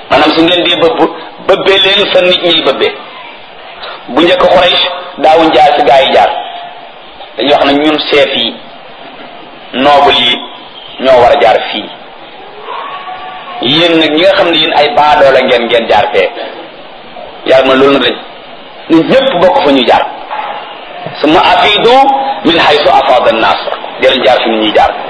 maanaam su ngeen dee bëbb bëbbee leen fa nit ñiy bëbbee bu njëkk Quraysh daawuñ jaar fi gaa yi jaar dañuy wax ne ñun chef yi noble yi ñoo war a jaar fii yéen nag ñi nga xam ne yéen ay baadoo la ngeen ngeen jaar fee yàlla ma loolu nag lañ nit ñëpp bokk fa ñu jaar summa afidu min haythu afada an-nas jëleen jaar fi nit ñuy jaar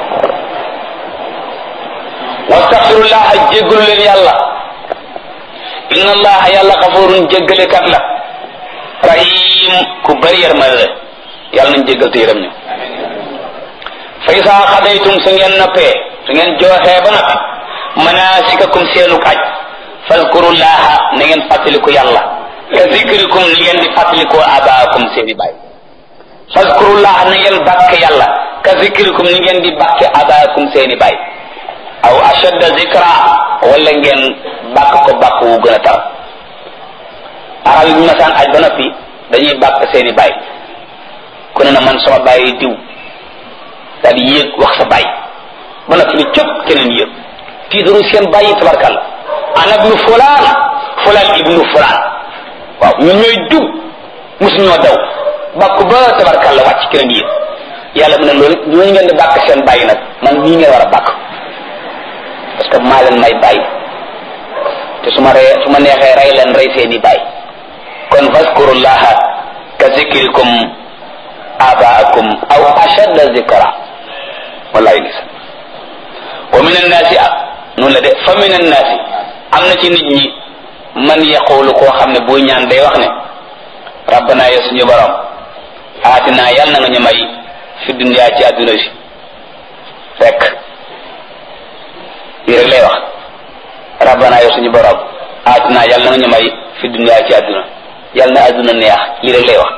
wastaxfirullah jéggalu leen yàlla inna allaha yàlla xafurun jéggalekat la rahim ku bari yërmande la yàlla nañ jéggal te yërëm ñu fa isaa xadaytum su ngeen noppee su ngeen jooxee ba noppi manasikakum seenuk aj fazkurullaha na ngeen fàttaliku yàlla ka zikrikum ni ngeen di fàttalikoo abaakum seeni baay fazkurullaha na ngeen bàkk yàlla ka zikrikum ni ngeen di bàkke abaakum seeni baay aw ashadda zikra wala ngeen bàkk ko bàkk wu gën a tar arab yi bu masaan aj ba noppi dañuy bàkk seeni baay ku ne na man sama baay diw daal di yéeg wax sa baay ba noppi ni cëpp keneen yéeg tiitaru seen bàyyi tabarkalla ana ibnu fulaan fulaan ibnu fulaan waaw ñun ñooy diw mosu ñoo daw bàkk ba tabarkalla wàcc keneen yéeg yàlla mu ne loolu ñooñu ngeen di bàkk seen bàyyi nag man nii ngeen war a bàkk parce que maa leen may bàyyi te su ma ree su ma neexee rey leen rey seeni bàyyi kon fazkurullaha ka zikrikum abaakum aw ashadda zikra wallahi gis wa min annaasi noonu la de fa min annaasi am na ci nit ñi man yaqulu koo xam ne buy ñaan day wax ne rabbana ya suñu borom aatina yàlla na nga ñu may fi dunya ci adduna si rek lii rek lay wax rabbana yow suñu borom aatina yàlla na nga ñu may fi dunya ci adduna yàlla na adduna neex lii rek lay wax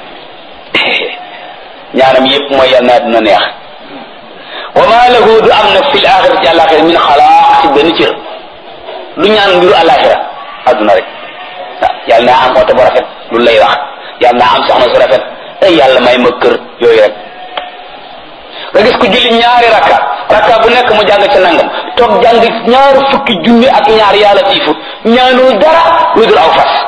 ñaanam yépp mooy yàlla na adduna neex wa ma lahu du am nag fil axira ci àlaxira min xalaaq ci benn cër du ñaan mbiru àlaxira adduna rek waaw yàlla naa am oto bu rafet lu lay wax yàlla naa am soxna su rafet ay yàlla may ma kër yooyu rek nga gis ko julli ñaari rakka rakka bu nekk mu jàng ca nangam toog jàng ñaari fukki junni ak ñaar yàlla tiifu ñaanul dara lu dul aw fas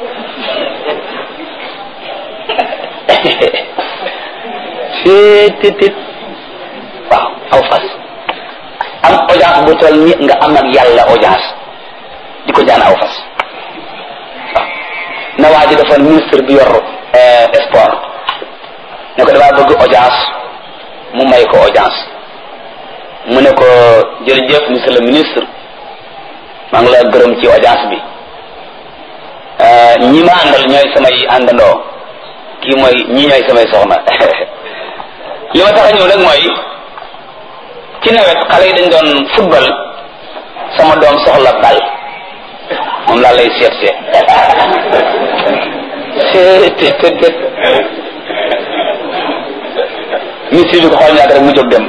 seetit waaw aw fas am audience bu toll ni nga am ak yàlla audience di ko jaan aw fas waaw na waa ji dafa ministre bi yor sport ne ko damaa bëgg audience mu may ko audience mu ne ko jërëjëf monsieur le ministre maa ngi la gërëm ci audience bi ñi ma àndal ñooy samay àndandoo kii mooy ñi ñooy samay soxna li ma tax a ñëw nag mooy ci nawet xale yi dañ doon football sama doom soxla bal moom laa lay seet seet seet te te ministre bi ko xool ñaata rek mu jóg dem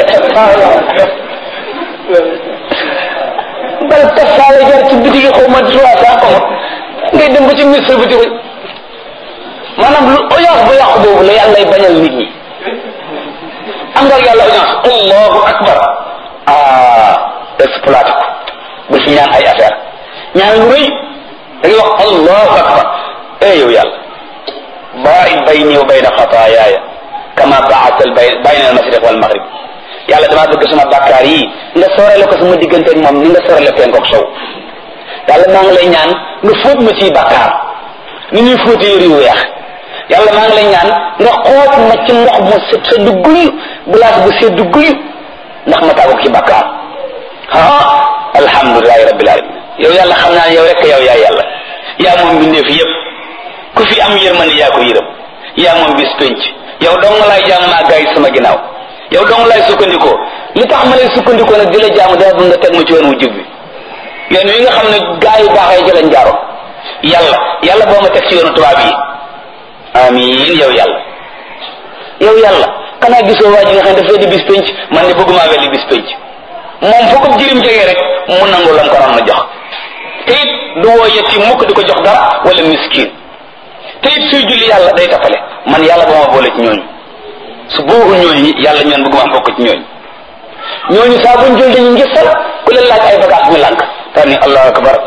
bal tafaale jar ci bitigi xaw ma trois cent xaw ma ngay dem ba ci ministre bi di ko maanaam lu audience bu yàqu boobu la yàlla lay bañal nit ñi am nga yàlla audience allahu akbar ah exploité ko bu fi ñaan ay affaire ñaan lu rëy da ngay wax allahu akbar eh yow yàlla baa'id bayni wa bayna xataayaaya kama baata al bay bayna al mashriq wal maghrib yàlla damaa bëgg sama bàkkaar yi nga soorale ko sama diggante ak moom ni nga soorale penku ak sow yàlla maa ngi lay ñaan nga fóot ma ciy bàkkaar ni ñuy fóotee yëri yu weex yàlla maa ngi lay ñaan nga xoot ma ci ndox mu sedd guy glace bu sedd guy ndax ma tàggu ci bàkkaar ah alhamdulilahi rabbil alamin yow yàlla xam naa ne yow rek yow yaa yàlla yaa moom mbindeef yépp ku fi am yërmande yaa ko yërëm yaa moom bis penc yow dong laay jaamu maa gaa yi sama ginnaaw yow dong laay sukkandikoo li tax ma lay sukkandikoo nag di la jaamu dama bëgg nga teg ma ci yoon wu jub bi yoon wi nga xam ne gaa yu baaxee ci lañ jaaroon yàlla yàlla boo ma teg ci yoonu tubaab yi amin yow yàlla yow yàlla xanaa gisoo waa ji nga xam ne dafay di bis penc man de bëgguma wel di bis penc moom foo ko jirim jegee rek mu nangu lam ko na jox te it du woo yetti mukk di ko jox dara wala miskin te it suy julli yàlla day tappale man yàlla ba ma boole ci ñooñu su boobu ñooñu yàlla ñoon bëgguma bokk ci ñooñu ñooñu saa buñ jël dañu ngisal ku leen laaj ay bagaas ñu lànk daal ni allahu akbar